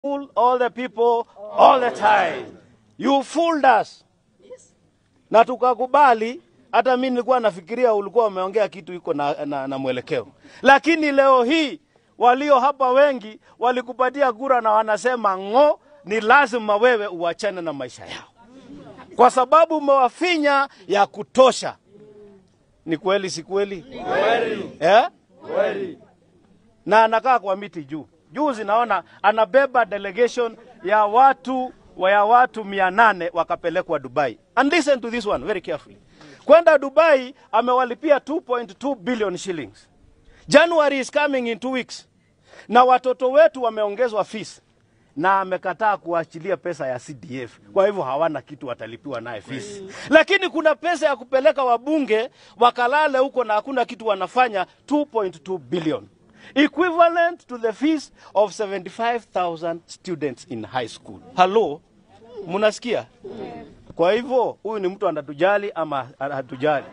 fool all the people all the time. You fooled us. Na tukakubali. Hata mimi nilikuwa nafikiria ulikuwa umeongea kitu iko na, na, na mwelekeo, lakini leo hii walio hapa wengi walikupatia kura na wanasema ng'o, ni lazima wewe uachane na maisha yao kwa sababu umewafinya ya kutosha. Ni kweli, si kweli? Eh? Na anakaa kwa miti juu juzi, naona anabeba delegation ya watu ya watu mia nane wakapelekwa Dubai. And listen to this one very carefully. Kwenda Dubai amewalipia 2.2 billion shillings. January is coming in two weeks, na watoto wetu wameongezwa fees na amekataa kuachilia pesa ya CDF. Kwa hivyo hawana kitu watalipiwa naye fees, lakini kuna pesa ya kupeleka wabunge wakalale huko na hakuna kitu wanafanya, 2.2 billion equivalent to the fees of 75,000 students in high school. Hello, mnasikia? Kwa hivyo huyu ni mtu anatujali ama hatujali?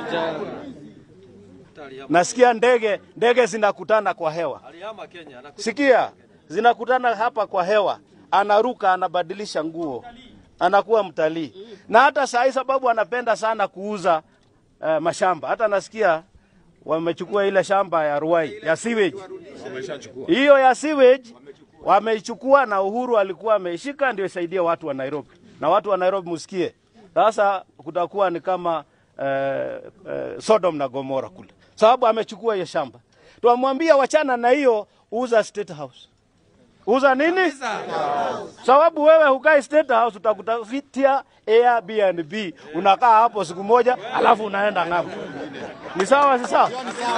Nasikia ndege ndege zinakutana kwa hewa. Alihama Kenya anakuja Sikia, zinakutana hapa kwa hewa, anaruka, anabadilisha nguo, anakuwa mtalii. Na hata saa hii sababu anapenda sana kuuza uh, mashamba, hata nasikia wamechukua ile shamba ya Ruai ya sewage, hiyo ya sewage wameichukua, na Uhuru alikuwa ameishika ndio isaidie watu wa Nairobi. Na watu wa Nairobi msikie, sasa kutakuwa ni kama uh, uh, Sodom na Gomora kule, sababu amechukua hiyo shamba. Twamwambia wachana na hiyo, uza State House. Uza nini? Sababu wewe hukai State House, utakutafitia Airbnb, unakaa hapo siku moja, alafu unaenda ng'ambo. Ni sawa, si sawa?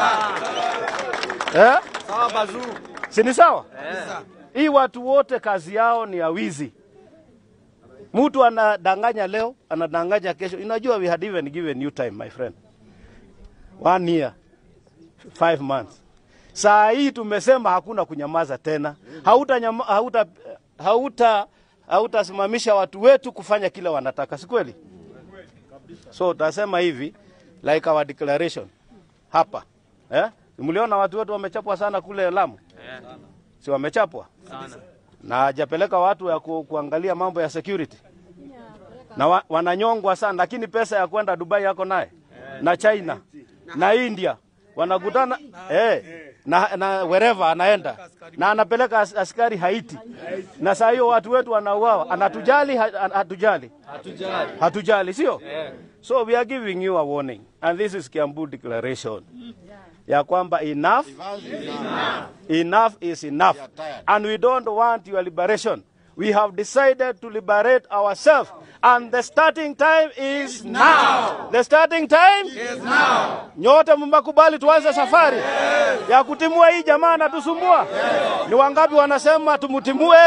Eh? sawa bazuu. Si ni sawa? Hii watu wote kazi yao ni ya wizi. Mtu anadanganya leo, anadanganya kesho. Unajua we had even given you time my friend. One year, five months. Saa hii tumesema hakuna kunyamaza tena. Hauta nyama, hauta hauta hautasimamisha watu wetu kufanya kile wanataka, si kweli? So utasema hivi like our declaration hapa eh? Mliona watu wetu wamechapwa sana kule Lamu, si wamechapwa na hajapeleka watu ya ku, kuangalia mambo ya security na wa, wananyongwa sana, lakini pesa ya kwenda Dubai yako naye na China na India wanakutana eh, na, na wherever anaenda na anapeleka as, askari Haiti, na saa hiyo watu wetu wanauawa. Anatujali ha- hatujali? Hatujali. Hatujali, sio? So we are giving you a warning and this is Kiambu declaration ya kwamba enough enough is enough and we don't want your liberation we have decided to liberate ourselves and the starting time is now the starting time is now nyote mmekubali tuanze safari ya kutimua hii jamaa anatusumbua ni wangapi wanasema tumtimue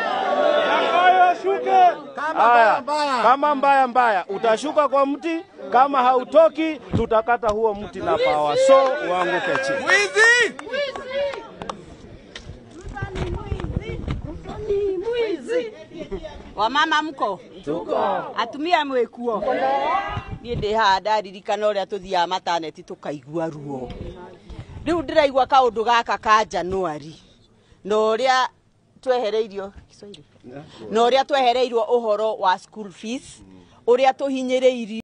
Haya, kama mbaya mbaya utashuka kwa mti, kama hautoki tutakata huo mti na pawa, so uanguke chini. wamama mko atumia mwikuo niä ndä haha ndaririkana å rä a tå thiaga mataneti tå kaigua ruo rä u ndä raigua kaå ndå gaka ka januari na å rä a twehereirio Kiswahili? na å rä a twehereirwo å horo wa school fees å rä a tå hinyä rä irio